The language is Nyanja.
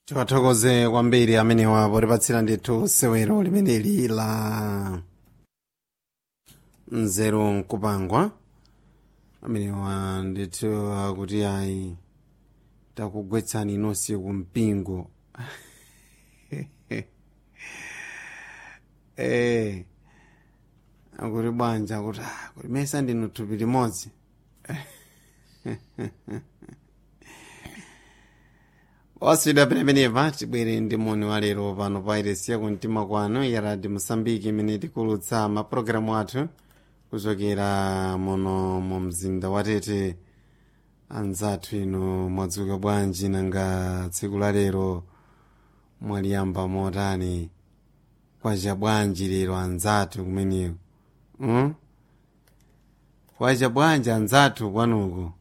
tiwathokoze kwambiri amenewa potipatsira ndithu sewero limeneli la nzeru nkupangwa amenewa ndithu akuti ayi takugwetsani inonse kumpingo eh akuti bwanja akuti ah, kuti mesa ndinu thupi limodzi oswidwa penepeneva tibwere ndi moni wa lero pano pa iresiya kumtima kwanu ya radio mosambiki imene tikulutsa mapulogalamu athu kuchokera muno mu mzinda wa tete anzathu inu mwadzuka bwanji nanga tsiku la lero mwaliyamba motani kwacha bwanji lero anzathu kumeneko hmm? kwacha bwanji anzathu kwanuko